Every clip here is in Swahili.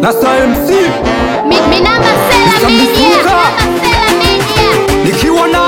na Star MC Mi, mi namba Sela Media. Mtambuka. Namba Sela Media. nikiwa na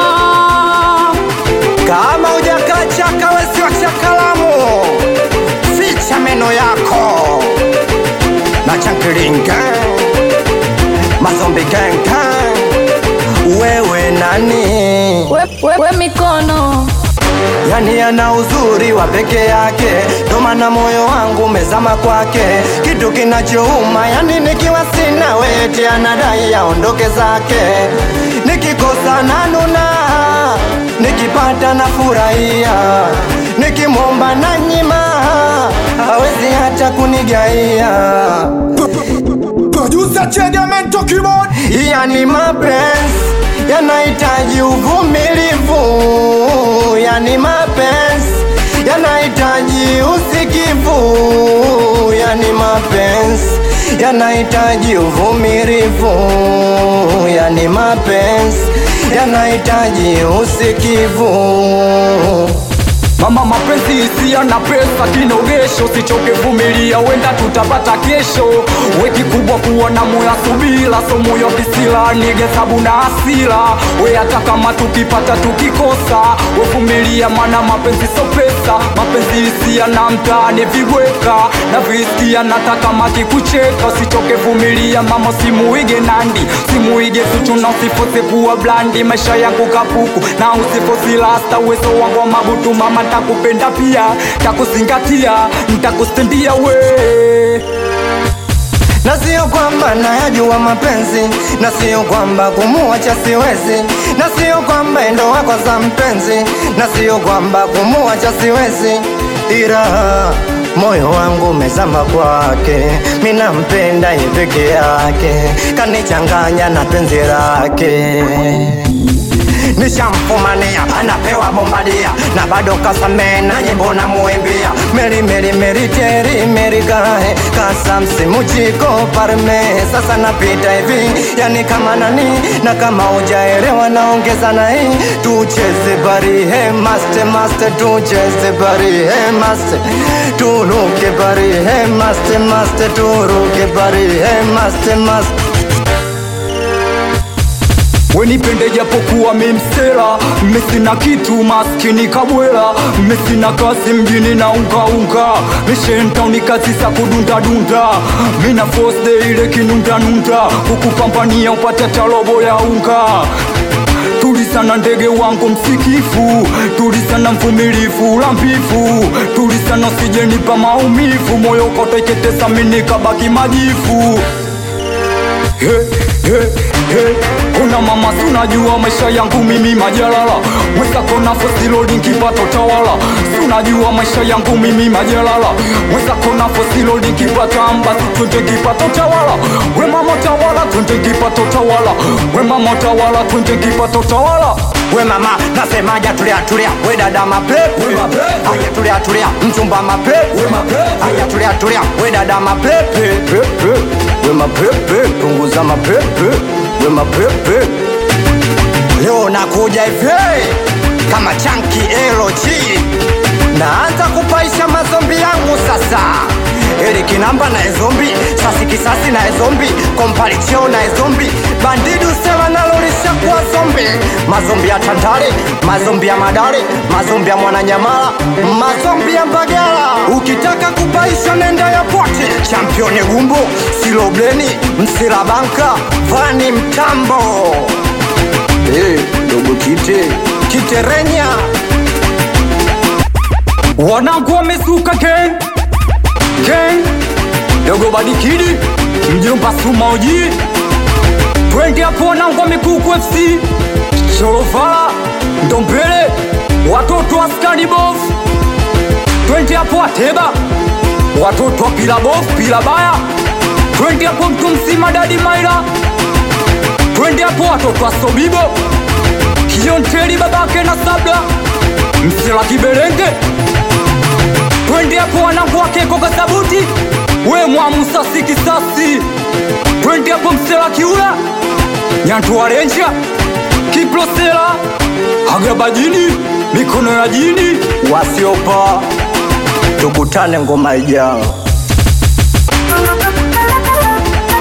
Kama hujakachaka wesi wa chakalamu, ficha meno yako na chankilinga mazombi genga. Wewe nani? we, we, we mikono Yani ana uzuri wa peke yake, ndo maana moyo wangu umezama kwake. Kitu kinachouma yani nikiwa sina weti, anadai aondoke zake. Nikikosa nanuna, nikipata na furahia, nikimwomba na nyima, hawezi hata kunigaia. Producer Chegamento Keyboard Yani mapenzi yanahitaji uvumilivu, yani mapenzi yanahitaji usikivu, yani mapenzi yanahitaji uvumilivu, yani mapenzi yanahitaji usikivu. mama mapenzi hisia na pesa kinogesho sichoke vumilia wenda tutapata kesho we kikubwa kuwa na moya subila so moyo kisila nigesabu na asila we hata kama tukipata tukikosa wevumilia mana mapenzi so pesa mapenzi hisia na mtaani vigweka na visikia nataka maki kucheka usichoke vumilia mama simuige nandi simuige suchu na usifose kuwa blandi maisha yangu kapuku na usifosi lasta uwezo wangu wa mabutu mama ntakupenda pia takuzingatia ntakustendia we na sio kwamba nayajua mapenzi, na sio kwamba kumuacha siwezi, na sio kwamba endo wako za mpenzi, na sio kwamba kumuacha siwezi, ila moyo wangu umezama kwake, mina mpenda yeye peke yake, kanichanganya na penzi lake nishamfumania anapewa bombadia na bado kasamee na nyimbo na muimbia meri meri meri teri meri kae kasa msimu chiko parme sasa napita hivi yani kama nani na kama ujaelewa naongeza na hii tucheze bari he maste maste tucheze bari he maste turuke bari he maste maste turuke bari he maste maste wenipende japokuwa mimsela mesina kitu maskini kabwela mesina kazi mjini na ungaunga mishentauni kazi za kudundadunda mina fosde ile kinundanunda kukupambania upate talobo ya unga tulisana ndege wangu msikifu tulisana mvumilifu lambifu tulisana sijenipa maumivu moyo koteketesa minikabaki majifu He, he, he. Kuna mama sunajua maisha yangu mimi majalala Mweza kona fosilodi kipato tawala Sunajua maisha yangu mimi majalala Mweza kona fosilodi kipata ambasi twende kipato tawala We mama tawala twende kipato tawala We mama tawala twende kipato tawala we mama nasemaja tulia tulia we dada mapepe aya tulia tulia mchumba mapepe aya tulia tulia we dada mapepe pepe we mapepe punguza mapepe we mapepe leo nakuja hivi kama chanki eloji naanza kupaisha mazombi yangu sasa ili kinamba na ezombi sasi kisasi na ezombi kompalicheo na ezombi bandidu sela nalolisha kuwa zombi mazombi ya tandale mazombi ya madare mazombi ya mwananyamala mazombi ya mbagala ukitaka kupaisha nenda ya poti championi gumbo silobleni msilabanka vani mtambo hey, dogo kite kiterenya wanangu wamezuka gang gang dogo badikidi mjomba sumaoji twende hapo wanangu wamekuku fc shorovala ndombele watoto wa skani bof twende hapo ateba watoto wa pila bof pila baya twende hapo mtu mzima dadi maila twende hapo watoto wa sobibo kionteli babake na sabla msela kiberenge twende hapo wanangu wakeko kasabuti we mwamusasi kisasi twende hapo msela kiula nyantua renja kiplosela agabajini mikono ya jini wasiopa tukutane ngoma ijao